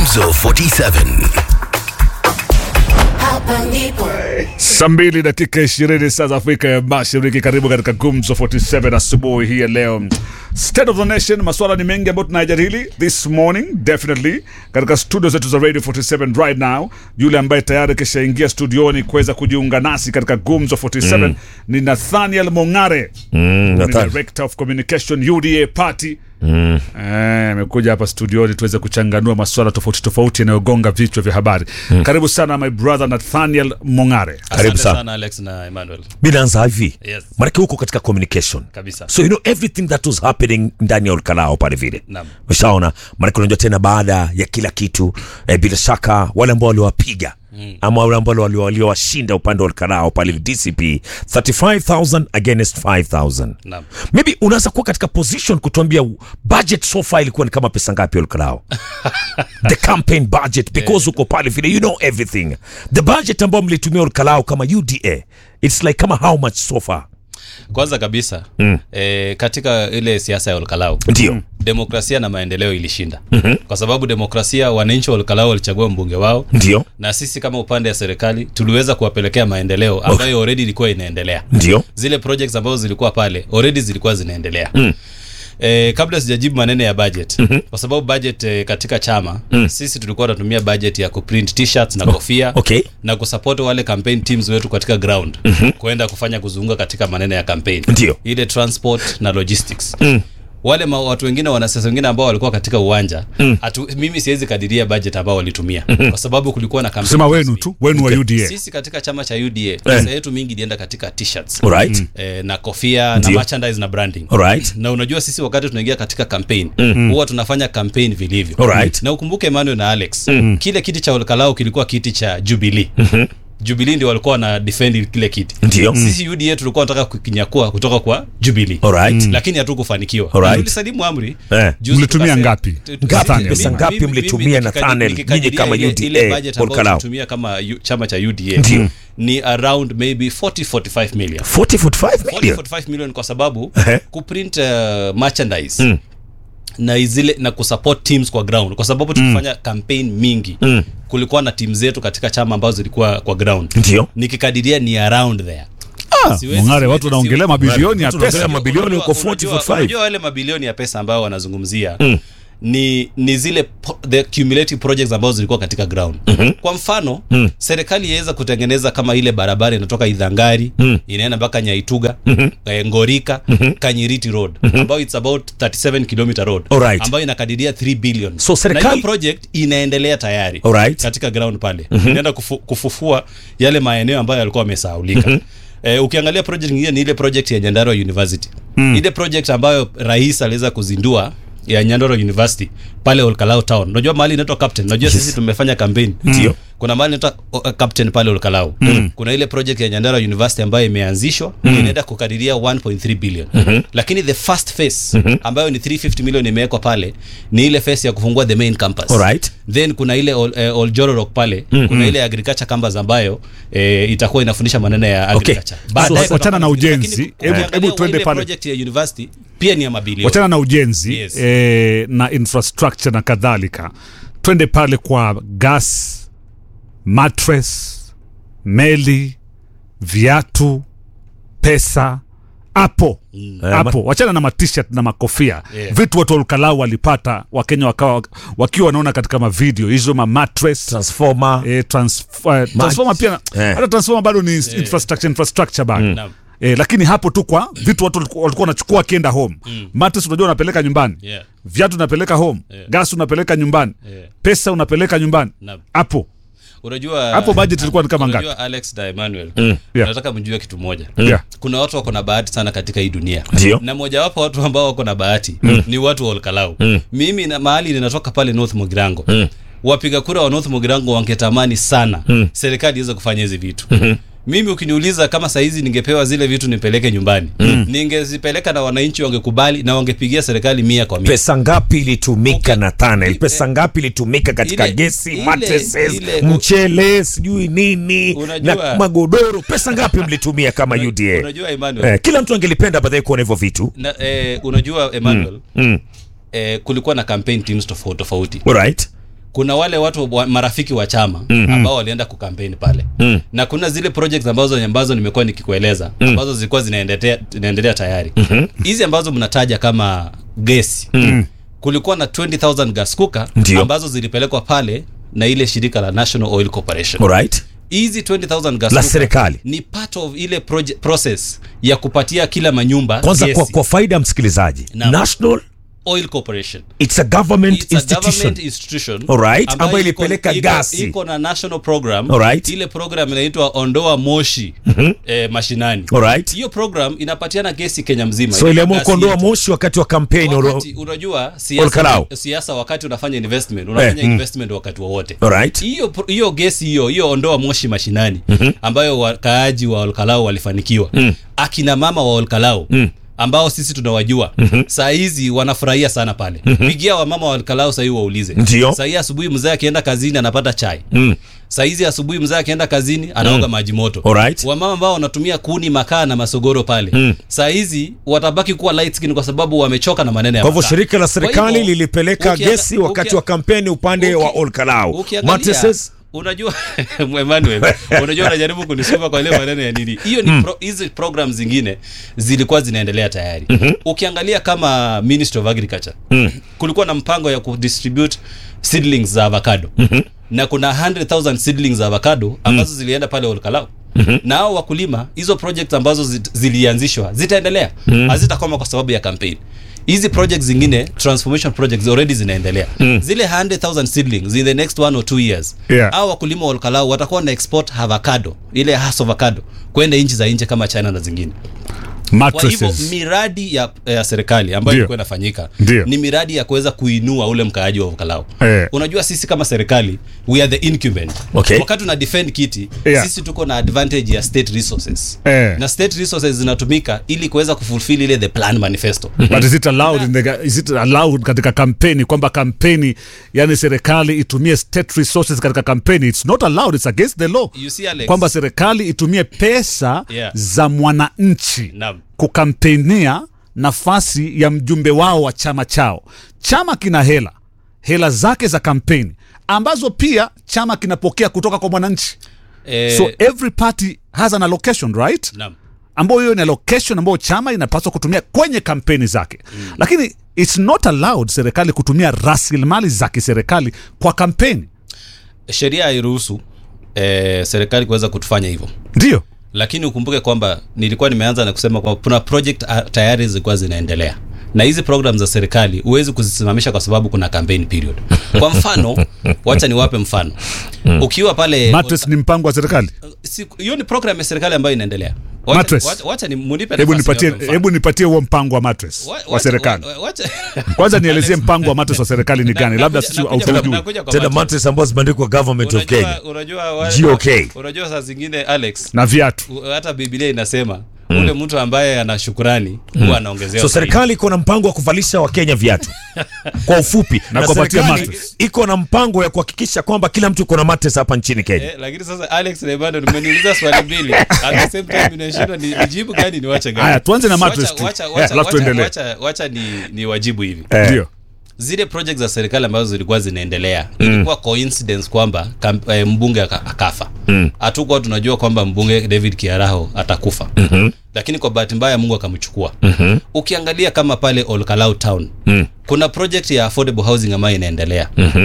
Gumzo 47. Hapa ndipo Saa mbili dakika ishirini saa za Afrika ya Mashariki. Karibu katika Gumzo 47 asubuhi hii ya leo. State of the Nation, maswala ni mengi ambayo tunayajadili this morning definitely katika studio zetu za Radio 47 right now. Yule ambaye tayari kishaingia studioni kuweza kujiunga nasi katika Gumzo 47 ni Nathaniel Mongare Mm, ni Nathan. Director of Communication UDA Party Eh, amekuja hapa studioni tuweze kuchanganua maswala tofauti tofauti yanayogonga vichwa vya habari. Karibu sana my brother Nathaniel Mongare. Karibu Asante sana. sana Alex na Emmanuel. mi naanza hivi Yes. manake huko katika communication Kabisa. so you know everything that was happening ndani ya ulkalao pale vile Naam. ushaona manake unajua tena baada ya kila kitu eh, bila shaka wale ambao waliwapiga Mm. ama wale ambao wali- waliowashinda upande wa ulkalao pale dcp 35000 against 5000 Naam. maybe unaweza kuwa katika position kutuambia budget so far ilikuwa ni kama pesa ngapi ulkalao the campaign budget because uko pale vile you know everything the budget ambao mlitumia ulkalao kama uda it's like kama how much so far Kwanza kabisa mm. e, katika ile siasa ya Olkalau ndio demokrasia na maendeleo ilishinda mm-hmm. kwa sababu demokrasia, wananchi wa Olkalau walichagua mbunge wao ndio na sisi kama upande ya serikali tuliweza kuwapelekea maendeleo ambayo already ilikuwa inaendelea. ndio Zile projects ambazo zilikuwa pale already zilikuwa zinaendelea mm. E, kabla sijajibu maneno ya budget mm-hmm. kwa sababu budget e, katika chama mm. sisi tulikuwa tunatumia budget ya kuprint t-shirts na kofia okay na kusupport wale campaign teams wetu katika ground mm-hmm. kuenda kufanya kuzunguka katika maneno ya campaign Ndio. ile transport na logistics mm. wale ma, watu wengine wanasiasa wengine ambao walikuwa katika uwanja mm. atu, mimi siwezi kadiria budget ambao walitumia mm-hmm. kwa sababu kulikuwa na campaign Sema wenu rasmi. tu, wenu wa UDA. sisi katika chama cha UDA pesa yetu mingi ilienda katika t-shirts alright eh, na kofia Ndio. na merchandise na branding alright na unajua sisi wakati tunaingia katika campaign huwa tunafanya campaign vilivyo Alright. na ukumbuke Emmanuel na Alex kile kiti cha Olkalau kilikuwa kiti cha Jubilee Jubilee ndio walikuwa na defend kile kiti Ndio. sisi UDA tulikuwa tunataka kukinyakua kutoka kwa Jubilee Alright. lakini hatukufanikiwa Alright. Na tulisalimu amri Eh. Juzi Mlitumia tukasema- ngapi? tu- tu- Ngapi? mimi- Pesa mimi- ngapi mimi- mlitumia, mimi Nathaniel, nikikadiria nyinyi kama ile- UDA, ile budget ambayo Olkalau? tulitumia kama yu- chama cha UDA Ndio. ni around maybe 40 45 million 40 45 million 45 million kwa sababu Ehe. kuprint uh, merchandise na zile na kusupport teams kwa ground kwa sababu tukifanya campaign mingi kulikuwa na timu zetu katika chama ambazo zilikuwa kwa ground ndio nikikadiria ni around there Siwezi- Mongare, siwezi- watu wanaongelea mabilioni ya Watu wanaongelea pesa. mabilioni Unajua- huko 40 unajua- 45 unajua wale mabilioni ya pesa ambayo wanazungumzia ni ni zile po, the cumulative projects ambazo zilikuwa katika ground kwa mfano serikali iweza kutengeneza kama ile barabara inatoka idhangari inaenda mpaka nyaituga eh, ngorika kanyiriti road ambayo it's about 37 kilometer road Alright. ambayo inakadiria 3 billion So na serikali- hiyo project inaendelea tayari Alright. katika ground pale inaenda kufu, kufufua yale maeneo ambayo yalikuwa yamesahaulika Eh, ukiangalia project nyingine ni ile project ya Nyandarua University ile project ambayo rais aliweza kuzindua ya Nyandarua University pale Olkalau Town. Unajua mahali inaitwa Captain. Unajua sisi tumefanya campaign. Ndio. Kuna mahali inaitwa uh, Captain pale Olkalau. Kuna ile project ya Nyandarua University ambayo imeanzishwa inaenda kukadiria 1.3 billion. Lakini the first phase ambayo ni 350 million imewekwa pale ni ile phase ya kufungua the main campus Alright. then kuna ile Ol- eh, Oljororok pale kuna ile agriculture campus ambayo eh, itakuwa inafundisha maneno ya agriculture So, Baadaye wachana kutakuwa na ujenzi. lakini Hebu- ukiangalia hebu tuende ile pale. project ya university pia ni ya mabilioni wachana na ujenzi Yes. eh, na infrastructure na kadhalika twende pale kwa gas mattress meli viatu pesa hapo hapo wachana na matishat na makofia Yeah. vitu watu walkalau walipata wakenya wakawa wakiwa wanaona katika mavideo hizo ma mattress transformer eh, transf- eh, transformer pia Eh. hata transformer bado ni infrastructure infrastructure bado Naam. Eh, lakini hapo tu kwa vitu watu walikuwa walikuwa wanachukua wakienda home mattress unajua unapeleka nyumbani Yeah. viatu unapeleka home gas unapeleka nyumbani Yeah. pesa unapeleka nyumbani Naam. hapo unajua Hapo budget ilikuwa ni kama unajua Alex na Emmanuel Yeah. nataka mjue kitu moja Yeah. kuna watu wako na bahati sana katika hii dunia Ndio. na mojawapo watu ambao wako na bahati ni watu wa Olkalau mimi na mahali ninatoka pale North Mugirango wapiga kura wa North Mugirango wangetamani sana serikali iweze kufanya hizi vitu mimi ukiniuliza kama saizi ningepewa zile vitu nipeleke nyumbani ningezipeleka na wananchi wangekubali na wangepigia serikali mia kwa mia pesa ngapi ilitumika Okay. Nathaniel? I- Pesa ngapi ilitumika katika ile- gesi, ile- mattresses, ile- mchele, sijui nini Unajua- na magodoro? Pesa ngapi mlitumia kama UDA? unajua Emmanuel Eh, kila mtu angelipenda baadaye kuona hivyo vitu. na, eh, unajua Emmanuel Mm. eh, kulikuwa na campaign teams tofauti tofauti Alright. kuna wale watu wa, marafiki wa chama mm-hmm. ambao walienda kukampeni pale mm. na kuna zile projects ambazo ambazo nimekuwa nikikueleza mm. ambazo zilikuwa zinaendelea zinaendelea tayari hizi mm-hmm. ambazo mnataja kama gesi mm. kulikuwa na 20000 gas cooker Ndio. ambazo zilipelekwa pale na ile shirika la National Oil Corporation alright hizi 20000 gas La cooker serikali. ni part of ile project, process ya kupatia kila manyumba kwanza gesi. kwa, kwa faida ya msikilizaji Naam. national Oil Corporation it's a government It's a institution government institution Alright, ambayo ambayo iko- ilipeleka iko- gasi. iko na national program Alright. ile program inaitwa ondoa moshi eh, mashinani Alright. hiyo program inapatiana gesi Kenya mzima so Ile iliamua gasi kuondoa yetu. moshi wakati wa kampeni wakati unajua Olkalau. siasa siasa wakati unafanya investment unafanya Eh, mm. investment wakati wowote alright hiyo pro- hiyo gesi hiyo hiyo ondoa moshi mashinani mm-hmm. ambayo wakaaji wa Olkalau walifanikiwa mm. akina mama wa Olkalau mm ambao sisi tunawajua mm-hmm. saa hizi wanafurahia sana pale mm-hmm. pigia wamama wa Olkalau sahii waulize Ndio. saa hii asubuhi mzee akienda kazini anapata chai mm. saa hizi asubuhi mzee akienda kazini anaoga maji moto Alright. wamama ambao wanatumia kuni makaa na masogoro pale mm. saa hizi watabaki kuwa light skin kwa sababu wamechoka na maneno ya kwa hivyo makaa. shirika la Kwa serikali hivyo, lilipeleka ukianga- gesi wakati ukia- wa kampeni upande wa uki- Olkalau ukiangalia, mattresses unajua Emmanuel unajua unajaribu kunisoma kwa ile maneno ya nini hiyo ni pro, hizi program zingine zilikuwa zinaendelea tayari ukiangalia kama Ministry of Agriculture kulikuwa na mpango ya kudistribute seedlings za avocado na kuna 100,000 seedlings za avocado ambazo zilienda pale Olkalau na hao wakulima hizo project ambazo zi- zilianzishwa zitaendelea hazitakoma kwa sababu ya campaign hizi projects zingine transformation projects already zinaendelea zile 100000 seedlings in the next one or two years Yeah. au wakulima wa Olkalau watakuwa na export avocado ile has avocado kwenda nchi za nje kama China na zingine kwa hivyo mattresses miradi ya, ya serikali ambayo Ndio. ilikuwa inafanyika Ndio. ni miradi ya kuweza kuinua ule mkaaji wa Olkalau Eh. unajua sisi kama serikali we are the incumbent Okay. wakati una defend kiti Yeah. sisi tuko na advantage ya state resources Eh. na state resources zinatumika ili kuweza kufulfill ile the plan manifesto but is it allowed in the, is it allowed katika kampeni kwamba kampeni yani serikali itumie state resources katika kampeni it's not allowed it's against the law You see, Alex? kwamba serikali itumie pesa Yeah. za mwananchi Naam. kukampenia nafasi ya mjumbe wao wa chama chao chama kina hela hela zake za kampeni ambazo pia chama kinapokea kutoka kwa mwananchi eh, so every party has an allocation right naam. ambayo hiyo ni allocation ambayo chama inapaswa kutumia kwenye kampeni zake mm. lakini it's not allowed serikali kutumia rasilimali za kiserikali kwa kampeni sheria hairuhusu eh, serikali kuweza kutufanya hivyo ndio lakini ukumbuke kwamba nilikuwa nimeanza na kusema kwamba kuna project ah, tayari zilikuwa zinaendelea na hizi program za serikali huwezi kuzisimamisha kwa sababu kuna campaign period kwa mfano wacha niwape mfano ukiwa pale matres ni mpango wa serikali si- hiyo ni program ya serikali ambayo inaendelea Wacha- Mattress. wacha- wacha ni munipe hebu nafasi nipatie niwape mfano. hebu nipatie huo mpango wa matres Wa- wa wacha- serikali wa- wacha- kwanza nielezie mpango wa matres wa serikali ni Na- gani labda nakuja- sisi nakuja- hautujui nakuja kwa tena macho. mattresses ambazo zimeandikwa government of Kenya Unajua- unajua wa- GOK. unajua saa zingine alex na viatu u- hata biblia inasema ule mtu ambaye ana shukurani huwa anaongezewa so zaidi. serikali iko na mpango wa kuvalisha wakenya viatu kwa ufupi Na na, kuwapatia serikali mattress. iko na mpango ya kuhakikisha kwamba kila mtu iko na mattress hapa nchini kenya Eh, lakini sasa alex lebando nimeniuliza swali mbili at the same time inashindwa ni nijibu gani ni wacha gani Haya, tuanze na Wacha- mattress tu. wacha- Eh, wacha- alafu tuendelee. wacha- wacha ni ni wajibu hivi ndio zile project za serikali ambazo zilikuwa zinaendelea ilikuwa coincidence kwamba kam, eh, mbunge aka- akafa hatukuwa tunajua kwamba mbunge david kiaraho atakufa lakini kwa bahati mbaya mungu akamchukua ukiangalia kama pale olkalau town kuna project ya affordable housing ambayo inaendelea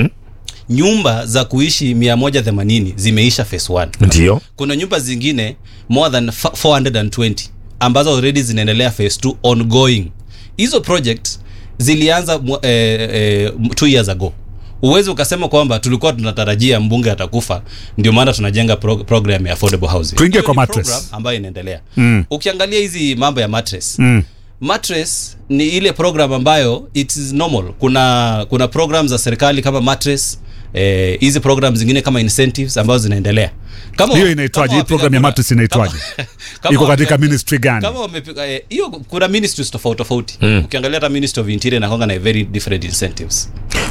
nyumba za kuishi 180 zimeisha phase 1 ndio kuna nyumba zingine more than fa- 420 ambazo already zinaendelea phase 2 ongoing hizo project zilianza mwa- eh, eh, two years ago uwezi ukasema kwamba tulikuwa tunatarajia mbunge atakufa ndio maana tunajenga pro program ya affordable housing Tuingie Hiyo kwa ni mattress. program ambayo inaendelea ukiangalia hizi mambo ya mattress mm. mattress ni ile program ambayo it is normal kuna kuna program za serikali kama mattress eh, hizi program zingine kama incentives ambazo zinaendelea kama hiyo inaitwaje kama hii program ya wapiga matres inaitwaje kura- kama iko katika wapiga- ministry gani kama wamepiga eh, hiyo kuna ministries tofauti tofauti ukiangalia hata ministry of interior inakwanga na very different incentives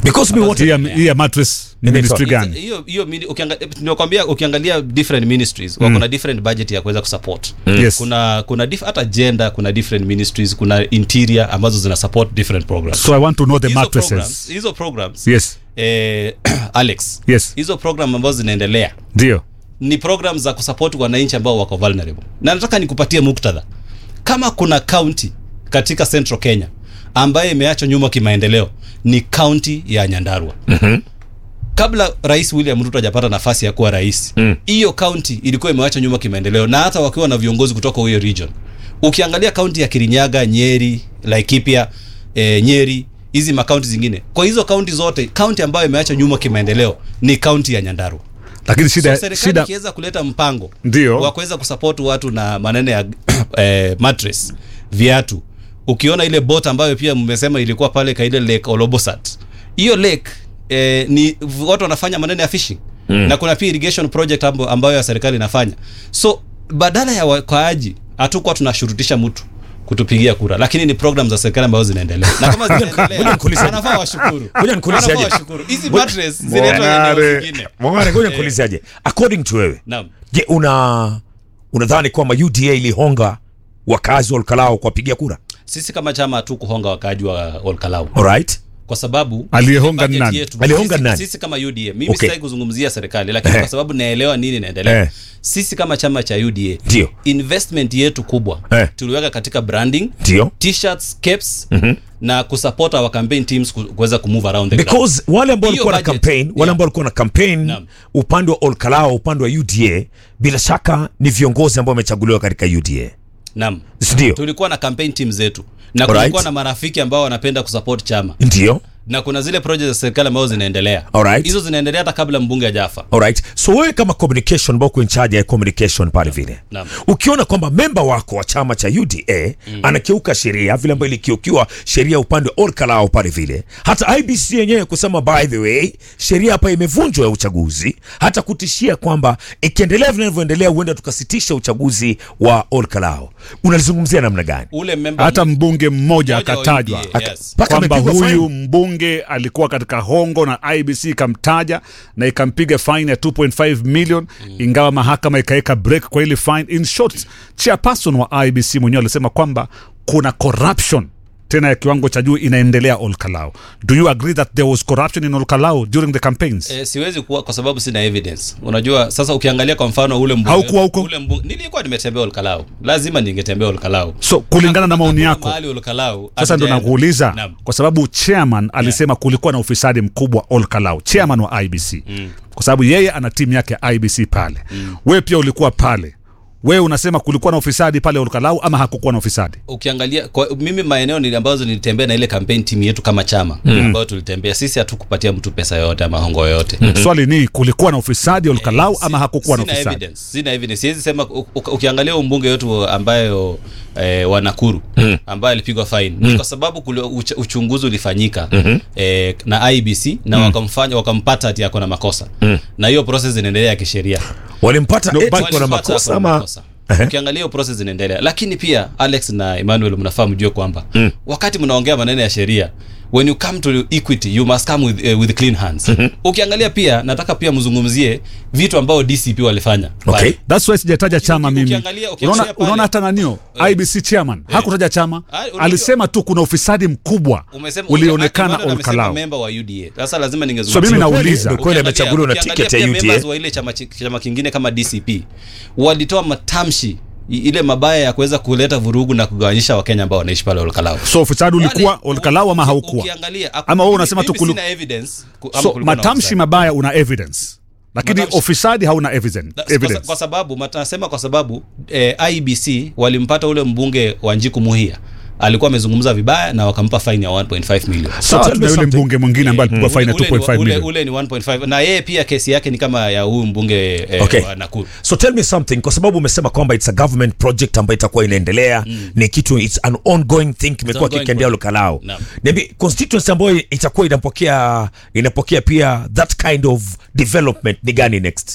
because me what hii ya- hii ya mattress ni Inaitwa- ministry gani hiyo hiyo mini- ukianga- nimekwambia ukiangalia different ministries wako na different budget ya kuweza kusupport Yes. kuna kuna dif, hata gender kuna different ministries kuna interior ambazo zina support different programs so i want to know the hizo programs, mattresses hizo programs yes eh, Alex Yes. hizo program ambazo zinaendelea ndio ni program za kusupport wananchi ambao wako vulnerable na nataka nikupatie muktadha kama kuna county katika central kenya ambayo imeachwa nyuma kimaendeleo ni county ya nyandarua mm-hmm. kabla rais william ruto hajapata nafasi ya kuwa rais hiyo mm. county ilikuwa imeachwa nyuma kimaendeleo na hata wakiwa na viongozi kutoka hiyo region ukiangalia kaunti ya kirinyaga nyeri laikipia e, nyeri hizi makaunti zingine kwa hizo kaunti zote kaunti ambayo imeachwa nyuma kimaendeleo ni kaunti ya nyandarua lakini shida so serikali shida ikiweza kuleta mpango Ndio. wa kuweza kusupport watu na maneno ya eh, mattress viatu ukiona ile bot ambayo pia mmesema ilikuwa pale kaile lake olobosat hiyo lake eh, ni watu wanafanya maneno ya fishing mm. na kuna pia irrigation project ambayo, ambayo ya serikali inafanya so badala ya wakaaji hatukuwa tunashurutisha mtu kutupigia kura lakini ni program za serikali ambazo zinaendelea na kama Ngoja zinaendelea nikuulize. wanafaa washukuru Ngoja nikuulize Wanafaa aje. washukuru hizi Ngoja- mattress zinaitwa eneo zingine Mwangare, ngoja nikuulizaje according to wewe naam je una unadhani kwamba uda ilihonga wakazi wa olkalao kuwapigia kura sisi kama chama tu kuhonga wakaaji wa Olkalau alright kwa sababu Aliyehonga budget nani? yetu- Aliyehonga sisi, nani? sisi kama UDA mimi Okay. sitaki kuzungumzia serikali lakini Eh. kwa sababu naelewa nini inaendelea Eh. sisi kama chama cha UDA Ndio. investment yetu kubwa Eh. tuliweka katika branding ndio t-shirts caps na kusupport our campaign teams ku- kuweza kumove around the ground. because wale ambao Hiyo walikuwa na budget, campaign wale yeah. ambao walikuwa na campaign Naam. upande wa olkalao upande wa uda bila shaka ni viongozi ambao wamechaguliwa katika uda Naam. ndio tulikuwa na campaign team zetu na Alright. kulikuwa na marafiki ambao wanapenda kusupport chama ndio na kuna zile project za serikali ambazo zinaendelea Alright. hizo zinaendelea hata kabla mbunge ajafa alright so wewe kama communication ambao uko in charge ya communication pale vile Naam. ukiona kwamba memba wako wa chama cha uda mm. anakiuka sheria vile ambayo ilikiukiwa sheria upande wa orkalao pale vile hata ibc yenyewe kusema by the way sheria hapa imevunjwa ya uchaguzi hata kutishia kwamba ikiendelea vinavyoendelea huenda tukasitisha uchaguzi wa orkalao unalizungumzia namna gani ule member hata mbunge mmoja mmoja wa akatajwa UDA, Aka- yes. Mpaka kwamba amepigwa huyu fine. mbunge alikuwa katika hongo na ibc ikamtaja na ikampiga fine ya 2.5 million ingawa mahakama ikaweka break kwa ile fine in short chairperson wa ibc mwenyewe alisema kwamba kuna corruption tena ya kiwango cha juu inaendelea olkalao do you agree that there was corruption in olkalao during the campaigns E, siwezi kuwa kwa sababu sina evidence. Unajua sasa ukiangalia kwa mfano ule mbunge Haukuwa huko? ule mbunge nilikuwa nimetembea Olkalau. Lazima ningetembea Olkalau. so kulingana na maoni yako Mahali Olkalau. sasa ndo hatujaenda. nakuuliza Naam. kwa sababu chairman alisema kulikuwa na ufisadi mkubwa Olkalau, chairman wa IBC kwa sababu yeye ana timu yake ya IBC pale wewe pia ulikuwa pale wewe unasema kulikuwa na ufisadi pale Olkalau ama hakukuwa na ufisadi Ukiangalia kwa mimi maeneo nili ambazo nilitembea na ile campaign team yetu kama chama ambayo tulitembea sisi hatukupatia mtu pesa yoyote ama hongo yoyote. swali ni kulikuwa na ufisadi Olkalau ama Si- hakukuwa na sina ufisadi evidence, sina evidence. Siwezi sema u- u- ukiangalia huyu mbunge wetu ambayo eh, wa Nakuru ambaye alipigwa fine ni kwa sababu kule uch, uchunguzi ulifanyika eh, na IBC na wakamfanya wakampata ati ako na makosa na hiyo process inaendelea ya kisheria. walimpata No, eti but- kuna Walipata makosa ako na ama makosa. ukiangalia hiyo process inaendelea lakini pia alex na emmanuel mnafaa mjue kwamba wakati mnaongea maneno ya sheria when you come to equity you must come with, uh, with clean hands ukiangalia pia nataka pia mzungumzie vitu ambao dcp walifanya Okay. Pale. That's why sijataja chama mimi ukiangalia- ukiangalia unaona pale- unaona hata nanio Eh. IBC chairman hakutaja chama Ah, unajua- alisema tu kuna ufisadi mkubwa Umesema- ulionekana Emmanuel amesema Olkalau member wa UDA. Sasa lazima So ningezungumzia. mimi Kweli- nauliza. ndio kweli Ukiangalia- amechaguliwa na ukiangalia tiketi ya pia members UDA wa ile chama, chi- chama kingine kama DCP walitoa matamshi i- ile mabaya ya kuweza kuleta vurugu na kugawanyisha wakenya ambao wanaishi pale Olkalau. so ufisadi ulikuwa Wale- Olkalau ama uki- haukuwa ukiangalia- aku- Ama wewe mimi- unasema tu mimi kulu- sina evidence ku- ama so kulikuwa na matamshi ufisadi. mabaya una evidence lakini Matamshi- ufisadi hauna evidence, Na- kwa, evidence. kwa sababu mat- nasema kwa sababu eh, IBC walimpata ule mbunge wa Njiku Muhia alikuwa amezungumza vibaya na wakampa fine ya 1.5 million. sawa tell tuna me yule something. mbunge mwingine ambaye alipigwa Ule- faini ya ule ni- 2.5 ule- million ule ni 1.5 na yeye pia kesi yake ni kama ya huyu mbunge eh, Okay. wa Nakuru. so tell me something kwa sababu umesema kwamba it's a government project ambayo itakuwa inaendelea ni kitu it's an ongoing thing kimekuwa ongoing kikiendea project. lukalao Naam. niambie constituency ambayo itakuwa inapokea inapokea pia that kind of development ni gani next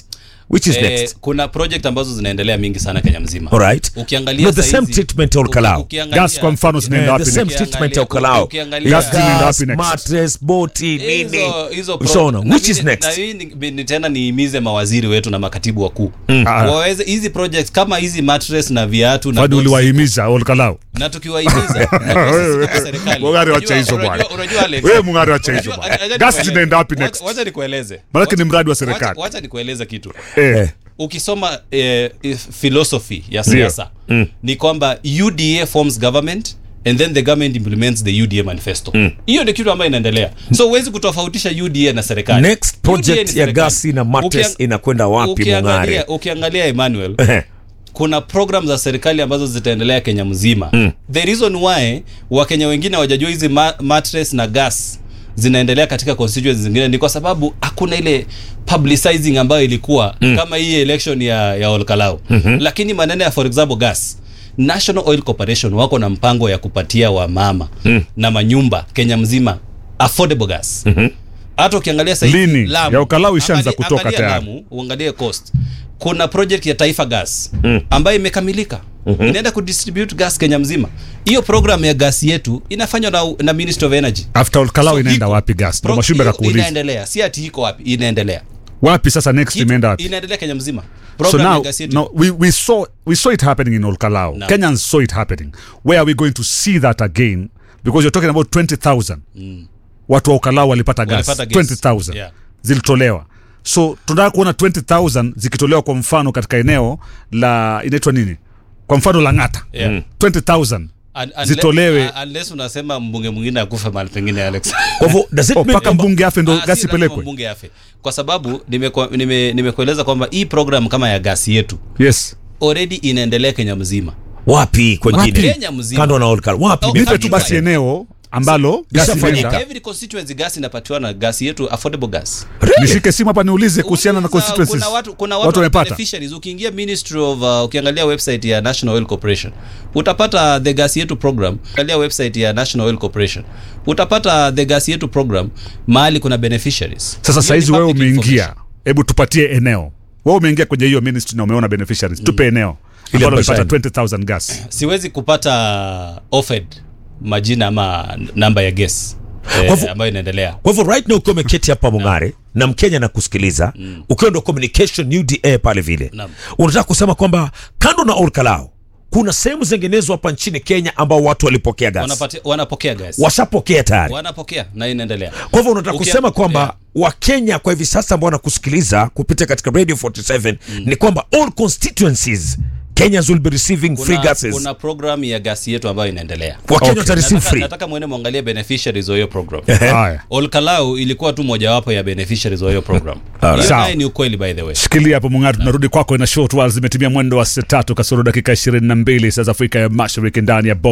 which is Eh, next kuna project ambazo zinaendelea mingi sana kenya mzima alright ukiangalia No, the saizi- same treatment ya uki- Olkalau. ukiangalia- gas kwa mfano zinaenda Eh, wapi the same next? treatment ya Ukiangalia- Olkalau. ukiangalia- Gas zinaenda gas wapi next? mattress boti nini hizo hizo pro- ushaona na which mimi- is next na mimi ni- ni tena niimize mawaziri wetu na makatibu wakuu Ah. waweze hizi projects kama hizi mattress na viatu na Kwani boxes, uliwahimiza olkalau na tukiwahimiza unajua sisi kama serikali, Mung'ari wacha unajua- hizo unajua- bwana. unajua Alex, Wewe Mung'ari wacha hizo unajua- bwana. acha- acha Gas nikueleze. zinaenda wapi Wacha- next? wacha nikueleze Maanake ni mradi wa Wacha- serikali. wacha nikueleze kitu Eh. ukisoma eh, philosophy ya siasa ni kwamba uda forms government and then the government implements the uda manifesto hiyo ndio kitu ambayo inaendelea so huwezi kutofautisha uda na serikali next UDA project ni ya serikali. gasi na mattress Ukiang- inakwenda wapi ukiangalia, mung'are ukiangalia emmanuel Ehe. kuna program za serikali ambazo zitaendelea kenya mzima mm. the reason why wakenya wengine hawajajua hizi ma mattress na gas zinaendelea katika constituencies zingine ni kwa sababu hakuna ile publicizing ambayo ilikuwa mm. kama hii election ya, ya olkalau mm-hmm. lakini maneno ya for example gas national oil corporation wako na mpango ya kupatia wamama mm. na manyumba kenya mzima affordable gas mm-hmm hata ukiangalia sasa hivi Lini? Lamu, Ya Ukalau ishaanza angalia- kutoka angalia tayari. Lamu, uangalie coast kuna project ya taifa gas mm. ambayo imekamilika mm-hmm. inaenda kudistribute gas kenya mzima hiyo program ya gas yetu inafanywa na, na ministry of energy after olkalau So inaenda iko- wapi gas ndo pro- mashumbe hiyo kakuuliza inaendelea si ati iko wapi inaendelea wapi sasa next Kitu- imeenda wapi inaendelea kenya mzima so program ya now gas yetu no, we, we, saw, we saw it happening in olkalau No. kenyans saw it happening where are we going to see that again because you're talking about 20000 watu wa olkalau walipata gas Walipata gas. 20000 Yeah. zilitolewa so tunataka kuona 20000 zikitolewa kwa mfano katika eneo la inaitwa nini kwa mfano la ng'ata Yeah. Mm. 20000 Un- unle- zitolewe. uh, unless unasema mbunge mwingine akufe mahali pengine alex kwa hivyo does it Oh, mean mpaka kwamba- mbunge afe ndo Ah, gasi si lazima ipelekwe mbunge afe kwa sababu nimekueleza nime, nimekueleza kwamba hii program kama ya gasi yetu yes already inaendelea kenya mzima wapi kwengine Kenya mzima. kando na Olkal wapi Okay. nipe tu basi Everywhere. eneo ambalo gasi Ishafanyika. inaenda every constituency gas inapatiwa na gas yetu affordable gas nishike simu hapa niulize kuhusiana na Uliza, constituencies kuna watu, kuna watu, watu wamepata beneficiaries ukiingia ministry of uh, ukiangalia website ya national oil corporation utapata the gas yetu program ukiangalia website ya national oil corporation utapata the gas yetu program mahali kuna beneficiaries sasa Hiyo ni saizi wewe public umeingia information. hebu tupatie eneo wewe umeingia kwenye hiyo ministry na umeona beneficiaries tupe eneo Ile ambalo ambayo umepata 20000 gas siwezi kupata offered majina ama namba ya gas Kwa hivyo- eh, ambayo inaendelea kwa hivyo right now ukiwa umeketi hapa mung'are na mkenya na kusikiliza ukiwa ndo communication uda pale vile Naam. unataka kusema kwamba kando na olkalao kuna sehemu zinginezo hapa nchini kenya ambao watu walipokea gas Wanapati- wanapokea gas washapokea tayari wanapokea na inaendelea kwa hivyo unataka Ukia- kusema kwamba yeah. wakenya kwa hivi sasa ambao wanakusikiliza kupitia katika radio 47 ni kwamba all constituencies kenyans will be receiving free kuna, gases kuna program ya gasi yetu ambayo inaendelea wakenya Okay. wata receive nataka, free nataka mwene mwangalie beneficiaries wa hiyo program haya olkalau ilikuwa tu mojawapo ya beneficiaries wa hiyo program Alright. hiyo Sawa. naye ni ukweli by the way shikilia hapo mung'ari tunarudi kwako na short while zimetimia mwendo wa saa tatu kasoro dakika 22 saa za afrika ya mashariki ndani ya